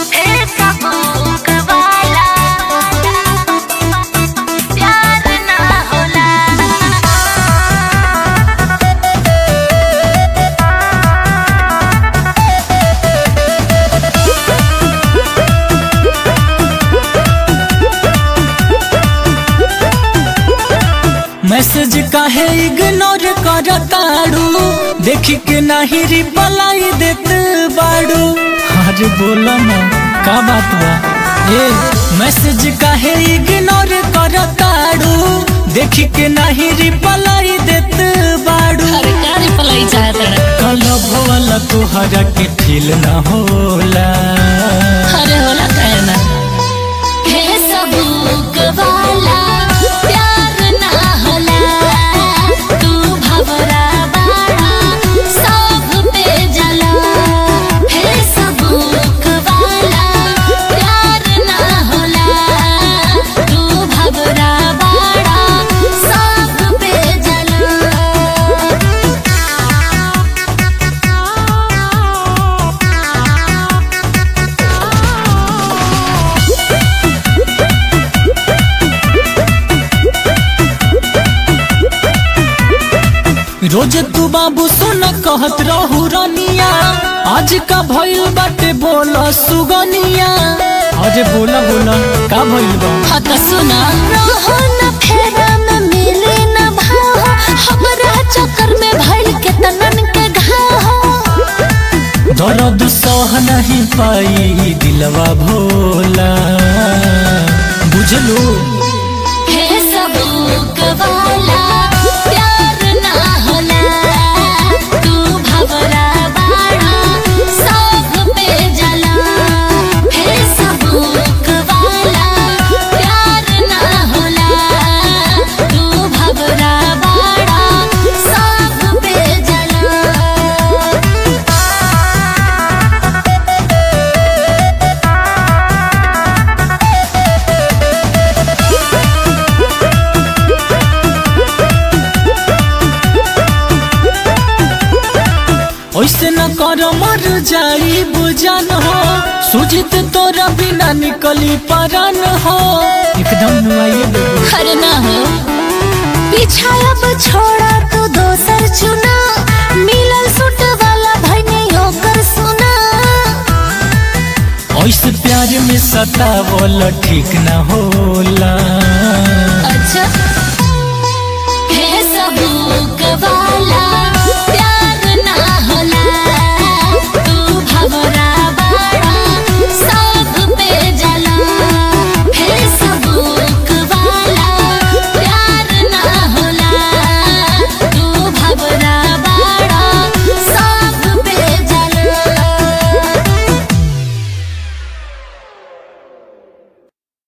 Facebook वाला प्यार ना होला मैसेज काहे इग्नोर करताड़ू देखी के नाही रिप्लाई देत बाड़ू अरे बोला ना का बात बा ए मैसेज काहे इग्नोर करताड़ू देखी के नाही रिप्लाई देत बाड़ू अरे क्या रिप्लाई चाहत है कल भोला तोहरा के फील ना होला अरे होला कहना फेसबुक वाला प्यार ना होला तू भवरा बाड़ा सब पे जला फेसबुक वाला प्यार ना होला तू भवरा बाड़ा सब पे जला रोज तू बाबू सुन कहत रहू रनिया आज का भइल बाटे बोला सुगनिया अरे बोला बोला का भइल बा हाँ तो सुना रहो न फेरा में मिले न भाव हमरा चक्कर में भइल के तनन के घाव दर्द सह नहीं पाई दिलवा भोला बुझलू फेसबुक वाला प्यार ना होला तू भवरा बाड़ा सब पे जला फेसबुक वाला प्यार ना होला तू भवरा बाड़ा सब पे जला ऐसे न कर मर जाई बुझन हो सुजित तोरा बिना निकली परन हो एकदम नुआइए देबो अरे ना हो पीछा अब छोड़ा तो दोसर चुना मिलल सूट वाला भाई नहीं होकर सुना ऐसे प्यार में सतावल ठीक न होला अच्छा